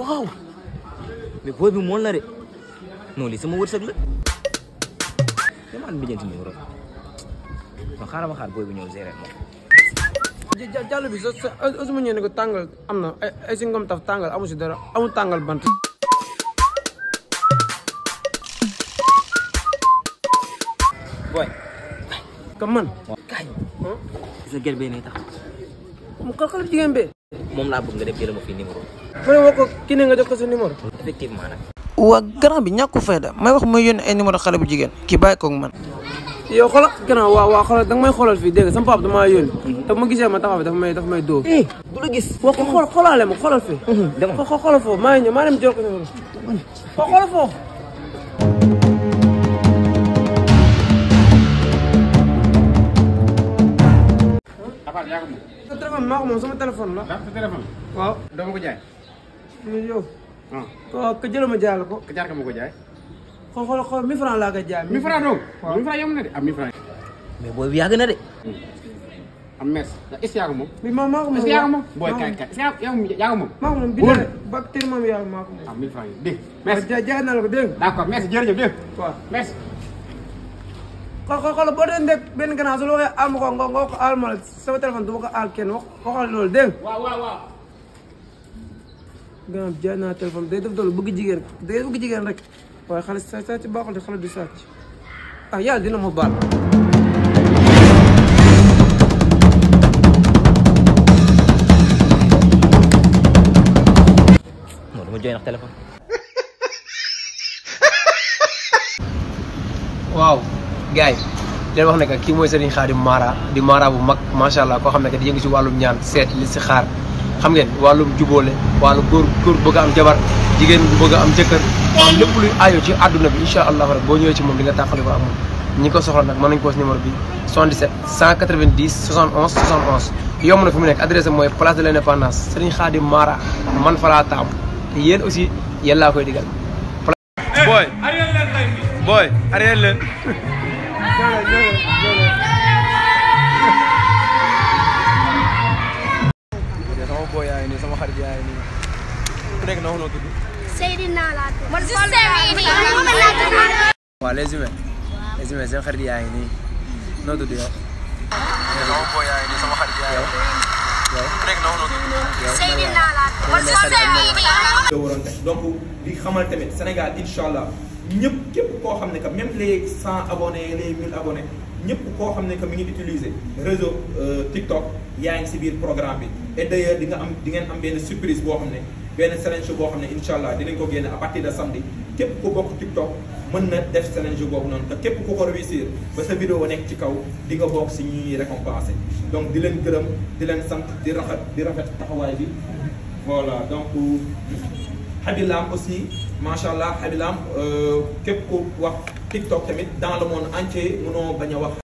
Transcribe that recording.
waaw mais booy bi mool na de non lii sama wërsëg la damaan bijjanti numéro non xaaral ma xaar booy bi ñëw gérer moom jàll bi sa sa osuma ñëw ne ko tàngal am na ay ay si ngom taf tàngal amu si dara amu tàngal bant booy ka man kaay sa gel bee ne tax mu xal xale jigéen bee moom laa bëgg nga def jëlama fii numéro ma ne woo ko kii ne nga jox ko sa numéro effectivement nag waa grand bi ñàkku fayda may wax may yónni ay numéro xale bu jigéen kii bàyyi koog man yow xoolal grand waaw waaw xoolal danga may xoolal fii dégg nga sama papa damaa yónni te bu ma gisee ma taxaw fi dafa may dafa may dóor eh du la gis wax ko xool xoolaale ma xoolal fii dama xo xoolal foofu maa ngi ñëw maa dem jël ko numéro xo xoolal foofu Afal yaa ko moom. sa téléphone maa ko moom sama téléphone la ndax sa téléphone. waaw doo ma ko jaay. mais yow ah ko ka jëla ma jaay la ko ka jaar ka ma ko jaay. xool xool xool 1000 francs laa koy jaay 1000 francs dong. waaw 1000 francs yomb na de am 1000 francs. mais booy bi yàgg na de am merci. est-ce que yaa ko moom. bi ma maa ko moom est-ce que yaa ko moom. booy maa ko kay moom. kay est-ce que yaa ko yaa ko moom. maa ko moom bi Wóor. ne ba teel moom yaa maa ko moom ah 1000 francs yi dégg waaw merci. jaay jaay naa la ko dégg nga d'accord merci jërëjëf dégg waaw merci. xool xool xool boo dee ndek benn gannaaw su la waxee aal ma ko nga nga wax ko aal ma la sama téléphone du ma ko aal kenn wax waxal loolu dégg nga waaw waaw waaw. gannaaw jaay naa téléphone day def doolu bëgg jigéen day bëgg jigéen rek waaye xale sa sàcc baaxul de xale du sàcc ah yàlla dina ma baal non dama jooy ndax téléphone waaw gars yi leen wax ne que kii mooy Serigne Khadim Mara di Mara bu mag macha allah koo xam ne que di yëngu si wàllum ñaan seet li si xaar xam ngeen wàllum jubóole wàllu góor góor bëgg a am jabar jigéen bu bëgg a am jëkkër am lépp luy aajo ci àdduna bi incha allah rek boo ñëwee ci moom di nga tàqali ko ak moom ñi ko soxla nag mën nañu ko si numéro bi 77 190 71 71 yomb na fi mu nekk adresse mooy place de l' indépendance Serigne Khadim Mara man fa laa taamu te yéen aussi yéen laa koy digal boy boy arrière leen sama boy yaa ngi nii sama xarit yaa ngi nii ku nekk na wax noo tudd Seydina laa tudd. man Seydina. waaw les humains les humains seen xarit yaa ngi nii noo tudd yow sama boy yaa ngi nii sama xarit yaa ngi nii yow ku nekk na wax noo tudd Seydina laa tudd. man Seydina. nga waroon def donc di xamal tamit Sénégal incha allah ñëpp képp koo xam ne que même les cent abonnés les mille abonnés ñëpp koo xam ne que mi ngi utiliser réseau euh, TikTok yaa ngi si biir programme bi et d'ailleurs di nga am di ngeen am benn surprise boo xam ne benn challenge boo xam ne incha allah dinañ ko génne à partir de samedi képp ku bokk TikTok mën na def challenge boobu noonu te képp ku ko réussir ba sa vidéo nekk ci kaw di nga bokk si ñuy récompensé donc di leen gërëm di leen sant di rafet di rafet taxawaay bi voilà donc Habilam aussi macha allah Habilam képp ku wax TikTok tamit dans le monde entier mënoo bañ a wax